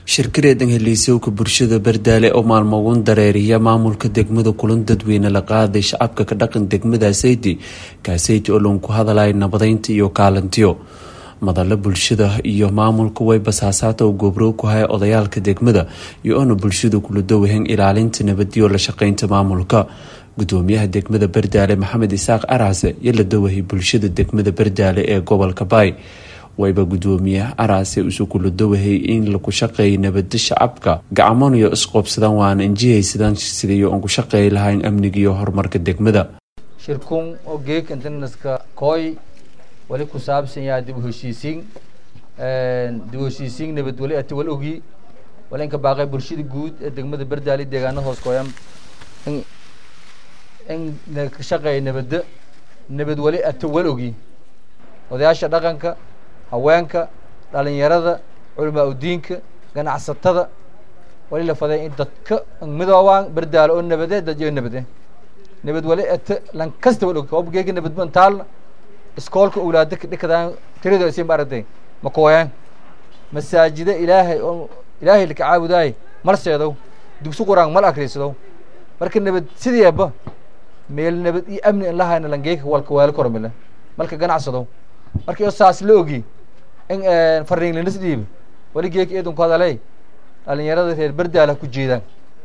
shirkareedan heliisowka bulshada bardaale oo maalmogun dareeriya maamulka degmada kulan dadweyne la qaaday shacabka ka dhaqan degmada sayti kaasayti oo lagu hadalay nabadeynta iyo kaalintiyo madalo bulshada iyo maamulka way basaasaata oo goobrow ku haya odayaalka degmada iyo oona bulshada kula dowaheen ilaalinta nabadiyo la shaqeynta maamulka gudoomiyaha degmada bardaale maxamed isaaq araase iyo la dawahay bulshada degmada bardaale ee gobolka baay wayba gudoomiyaha araase isu kula dawahay in laku shaqeeya nabada shacabka gacmoniyo isqoobsadaan waana injihaysadaan sidayo aan ku shaqeey lahayn amniga iyo horumarka degmada shirkun oo geeg internaska kooy wali ku saabsan yahay dib u heshiisiin dib u heshiisiin nabad wali ati wal ogi wali inka baaqay bulshada guud ee degmada bardaali deegaana hoos kooyan in in ka shaqeeya nabadda nabad wali ati wal ogi odayaasha dhaqanka haweenka dhalinyarada culamaa udiinka ganacsatada wali la faday in dadka midoobaan bardaalo oo nabade dad iyo nabade nabad wali ate lan kasta wal og obgeega nabad ban taalna iskoolka awlaada dhikadaan tirada isin baaragtay ma kooyaan masaajida ilaahay oo ilaahay laka caabudaay mal seedow dugsi quraan mal akriisadow marka nabad sideeba meel nabad iyo amni in lahayna langeeka walka waalo kormile malka ganacsadow marka iyo saas la ogi in fariin linas dhiibi wali geeka eedan ku hadalay dhalinyarada reer bardaala ku jeedaan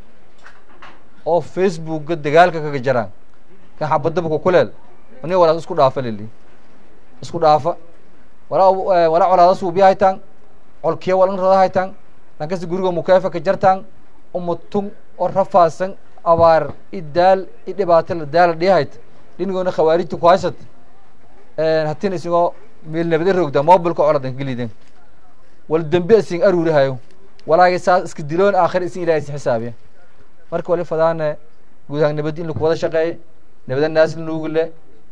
oo facebookga dagaalka kaga jaraan kan xabadaba ku kuleel ani walaas isku dhaafa lili isku dhaafa walaa walaa colaada suubiya haytaan colkiya walan rada haytaan lankasta guriga mukeefa ka jartaan umatun oo rafaasan abaar i daal i dhibaato la daala dhihayt dhinigoona khawaarijta ku haysat hatina isagoo meel nabada rogda mobilka coladan geliden wal dembe isin aruurihayo walaaga saas iska diloon aakhir isin ilahay isin xisaabiya marka wali fadaane guud ahaan nabad in laku wada shaqeey nabada naas lanuugule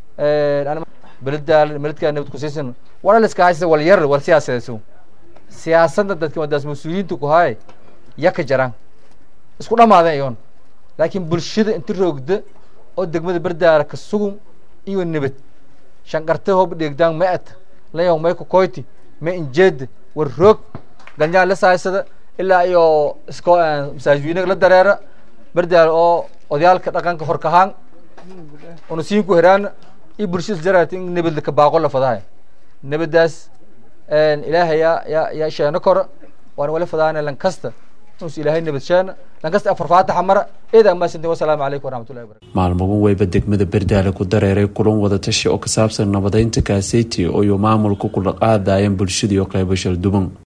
beladaal beledkaa nabad kusiisan wala liska haysa wal yar wal siyaasadeeso siyaasadda dadka wadaas mas-uuliyiinta ku haay yaka jaraan isku dhamaadeen iyoon laakiin bulshada inta roogda oo degmada bardaala ka sugum iyo nabad shanqarte hoob dheegdaan ma at layaw may ku koyti ma injeeda war roog ganjaan la saaysada ilaa iyo isko masaajidweynaga la dareera bardaala oo odayaalka dhaqanka horkahaan una siin ku heraana iyo bulshada jaraat in nabad laka baaqo la fadahay nabadaas ilaahay yaa yaa yaa sheeno kora waana wali fadaana lan kasta inus ilaahay nabad sheena lan kasta afar faataxa mara eedaa maasantin wasalaamu calaykum waraxmatullahi wabarakatu maalmagun weyba degmada bardaale ku dareeray kulan wadatashi oo ka saabsan nabadeynta kaaseyti oo iyo maamulka kula qaadayeen bulshada iyo qeybo shalduban